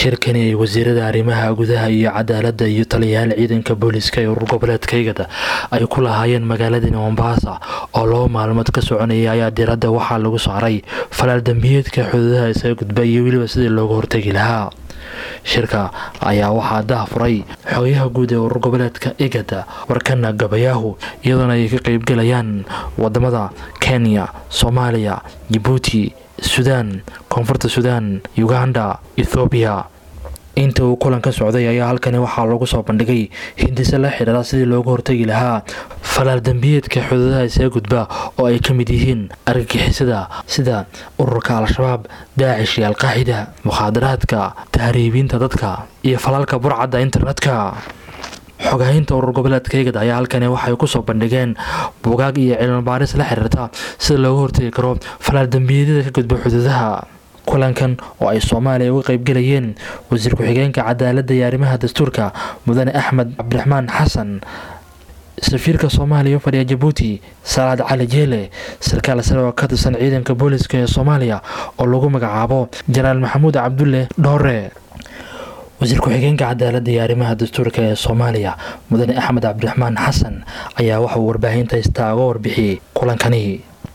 shirkani ay wasiirada arrimaha gudaha iyo cadaaladda iyo taliyayaal ciidanka booliska ee urur goboleedka igada ay ku lahaayeen magaaladani mombasa oo laba maalmood ka soconayay ayaa diradda waxaa lagu saaray falaal dambiyeedka xuduudaha isaga gudba iyo weliba sidii looga hortegi lahaa shirka ayaa waxaa daahfuray xogayaha guud ee urur goboleedka igada warkana gabayaahu iyadoona ay ka qeybgalayaan wadamada kenya soomaaliya jabuuti suudaan koonfurta suudaan uganda ethoobiya inta uu kulan ka socday ayaa halkani waxaa lagu soo bandhigay hindise la xidhiira sidii looga hortegi lahaa falaal dambiyeedka xuduudaha isaga gudba oo ay ka mid yihiin argagixisada sida ururka al-shabaab daacish iyo alqaacida mukhaadaraadka tahriibiinta dadka iyo falaalka burcadda internetka xogahinta urur goboleedka igad ayaa halkani waxay kusoo bandhigeen buugaag iyo cilmibaaris la xiriirta sida looga hortegi karo falaal dambiyeedyada ka gudba xuduudaha kulankan oo ay soomaaliya uga qeybgelayeen wasiir ku-xigeenka cadaaladda iyo arrimaha dastuurka mudane axmed cabdiraxmaan xasan safiirka soomaaliya u fadhiya jabuuti salaad cali jeele sarkaal sare oo ka tirsan ciidanka booliska ee soomaaliya oo lagu magacaabo janaal maxamuud cabdulle dhoore wasiir ku-xigeenka cadaaladda iyo arrimaha dastuurka ee soomaaliya mudane axmed cabdiraxmaan xasan ayaa waxauu warbaahinta haystaa uga warbixiyey kulankani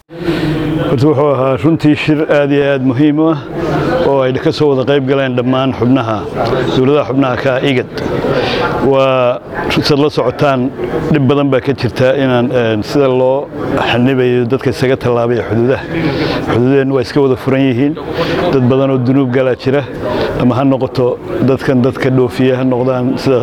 horta wuxuu ahaa runtii shir aad iyo aad muhiim u ah oo ay ka soo wada qayb galeen dhammaan xubnaha dowladaha xubnaha ka igad waa sad la socotaan dhib badan baa ka jirta inaan sida loo xanibayo dadka isaga tallaabaya xuduudaha xuduudaheennu waa iska wada furan yihiin dad badan oo dunuub galaa jira ama ha noqoto dadkan dadka dhoofiya ha noqdaan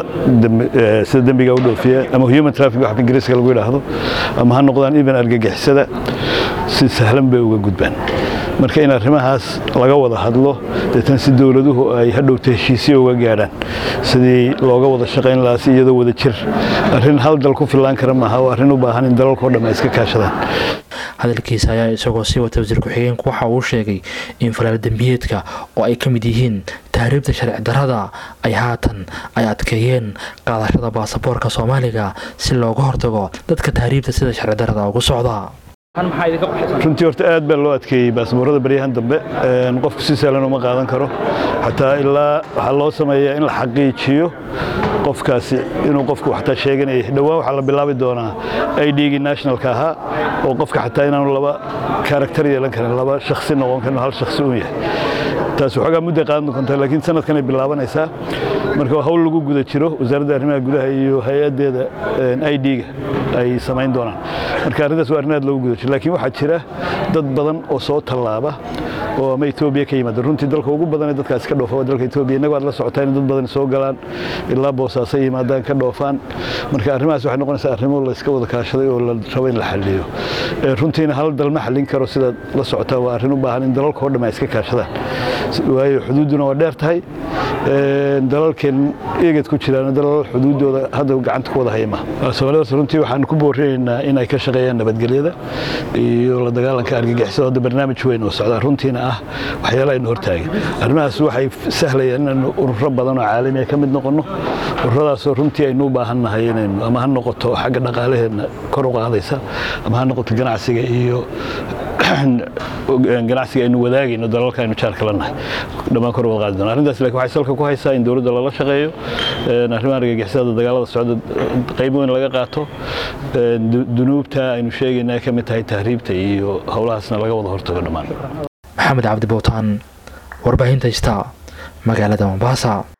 sida dembiga u dhoofiya ama human traffic wax ingiriiska lagu yidhaahdo ama ha noqdaan even argagixisada si sahlan bay uga gudbaan marka in arrimahaas laga wada hadlo deetan si dowladuhu ay hadhowta heshiisyo uga gaadhaan sidii looga wada shaqayn lahaa si iyadoo wada jir arrin hal dal ku fillaan kara maaha oo arrin u baahan in dalalkao dhan ay iska kaashadaan hadalkiisa ayaa isagoo sii wata wasiir ku-xigeenku waxa uu sheegay in falaal dembiyeedka oo ay ka mid yihiin tahriibta sharci darrada ay haatan ay adkeeyeen qaadashada baasaboorka soomaaliga si looga hortago dadka tahriibta sida sharci darrada ugu socda runtii horta aad baa loo adkeeyey baasaboorada baryahan dambe qofku si sahlan uma qaadan karo xataa ilaa waxaa loo sameeyaa in la xaqiijiyo qofkaasi inuu qofku xataa sheeganayay dhowaan waxaa la bilaabi doonaa idgii nationalka ahaa oo qofka xataa inaanu laba karakter yeelan karin laba shakhsi noqon karin hal shakhsi uun yahay taas waxoogaa mudday qaadan doontaa laakiin sanadkan ay bilaabanaysaa marka hawl lagu guda jiro wasaaradda arrimaha gudaha iyo hay-addeeda idga ay samayn doonaan marka arrintaas waa arrin aad loogu guda jiro laakiin waxaa jira dad badan oo soo tallaaba oo ama etoobiya ka yimaada runtii dalka ugu badan ee dadkaasi ka dhoofa waa dalka etoobiya innagu aad la socotaa in dad badan soo galaan ilaa boosaaso yimaadaan ka dhoofaan marka arrimahaas waxay noqonaysaa arrimo la iska wada kaashaday oo la rabo in la xalliyo runtiina hal dal ma xallin karo sidaad la socotaa waa arrin u baahan in dalalkao dhan ay iska kaashadaan waayo xuduudduna waa dheer tahay dalalkeen eegad ku jiraan dalal xuduuddooda hadda gacanta ku wada hayma soomaalida runtii waxaan ku boorinaynaa in ay ka shaqeeyaan nabadgelyada iyo la dagaalanka argagixisada hadda barnaamij weyn oo socdaa runtiina ah waxyaala aynu hortaagan arrimahaas waxay sahlayaan inaanu ururo badan oo caalamiya ka mid noqonno ururadaasoo runtii aynu u baahan nahay inaynu ama ha noqoto xagga dhaqaalaheenna kor u qaadaysa ama ha noqoto ganacsiga iyo ganacsiga aynu wadaagayno dalalka aynu jaarka la nahay dhammaan kor wada qaadi doona arrintaas laakiin waxay salka ku haysaa in dowladda lala shaqeeyo arrimaha argagixisada dagaalada socda qayb weyn laga qaato dunuubta aynu sheegayna ay ka mid tahay tahriibta iyo howlahaasna laga wada hortago dhammaan maxamed cabdi bowtaan warbaahinta ista magaalada mombasa